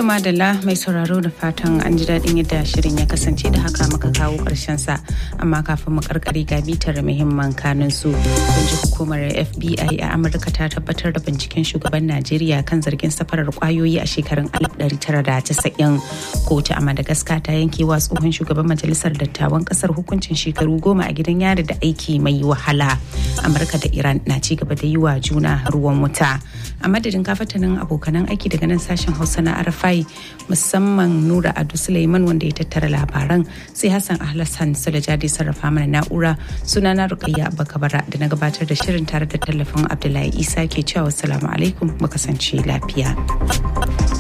madalla mai sauraro da fatan an ji daɗin yadda shirin ya kasance da haka muka kawo ƙarshen sa amma kafin mu karkare ga bitar muhimman kanun su kun ji hukumar FBI a Amurka ta tabbatar da binciken shugaban Najeriya kan zargin safarar kwayoyi a shekarun 1990 kotu a Madagascar ta yanke wa tsohon shugaban majalisar dattawan kasar hukuncin shekaru goma a gidan yari da aiki mai wahala Amurka da Iran na ci gaba da yi wa juna ruwan wuta a madadin kafatanin abokanan aiki daga nan sashen Hausa na Arafai musamman Nura Adu Suleiman wanda ya tattara labaran sai Hassan Ahlassan Sulajadi sarrafa mana na'ura sunana Rukayya Bakabara da na gabatar da shirin tare da tallafin Abdullahi Isa ke cewa wassalamu alaikum mu kasance lafiya.